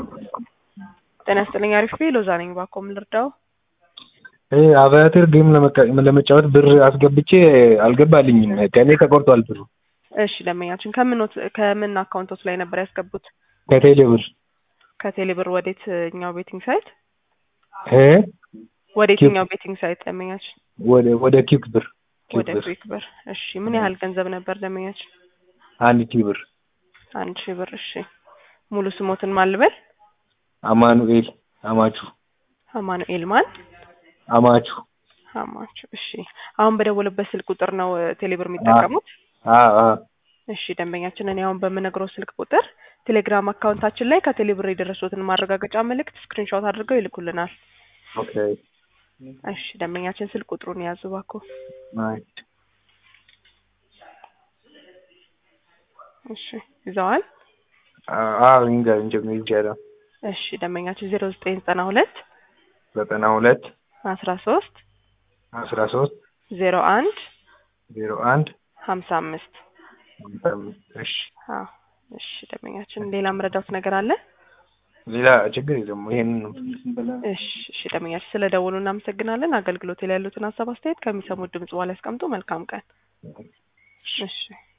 ጤና ይስጥልኝ አሪፍ ቤ ሎዛ ነኝ ባኮ ምን ልርዳው አቫተር ጌም ለመጫወት ብር አስገብቼ አልገባልኝም ከእኔ ተቆርጧል ብሩ እሺ ደንበኛችን ከምኖት ከምን አካውንቶች ላይ ነበር ያስገቡት ከቴሌ ብር ከቴሌ ብር ወዴትኛው ቤቲንግ ሳይት እ ወዴትኛው ቤቲንግ ሳይት ደንበኛችን ወደ ወደ ኪክ ብር ወደ ኩዊክ ብር እሺ ምን ያህል ገንዘብ ነበር ደንበኛችን አንድ ሺህ ብር አንድ ሺህ ብር እሺ ሙሉ ስሞትን ማን ልበል አማኑኤል አማቹ አማኑኤል ማን አማቹ አማቹ እሺ አሁን በደወለበት ስልክ ቁጥር ነው ቴሌብር የሚጠቀሙት አዎ አዎ እሺ ደንበኛችን እኔ አሁን በምነግረው ስልክ ቁጥር ቴሌግራም አካውንታችን ላይ ከቴሌብር የደረሱትን ማረጋገጫ መልእክት ስክሪንሾት አድርገው ይልኩልናል ኦኬ እሺ ደንበኛችን ስልክ ቁጥሩን የያዙ እባክዎ ናይስ እሺ ይዘዋል አዎ እንጃ እንጃ ይጃላ እሺ ደንበኛችን ዜሮ ዘጠኝ ዘጠና ሁለት ዘጠና ሁለት አስራ ሶስት አስራ ሶስት ዜሮ አንድ ዜሮ አንድ ሀምሳ አምስት ሀምሳ አምስት እሺ አዎ እሺ ደንበኛችን ሌላ መረዳት ነገር አለ ሌላ ችግር የለም ይሄንን ነው እሺ እሺ ደንበኛችን ስለ ደወሉ እናመሰግናለን አገልግሎት ላይ ያሉትን ሀሳብ አስተያየት ከሚሰሙት ድምጽ በኋላ ያስቀምጡ መልካም ቀን እሺ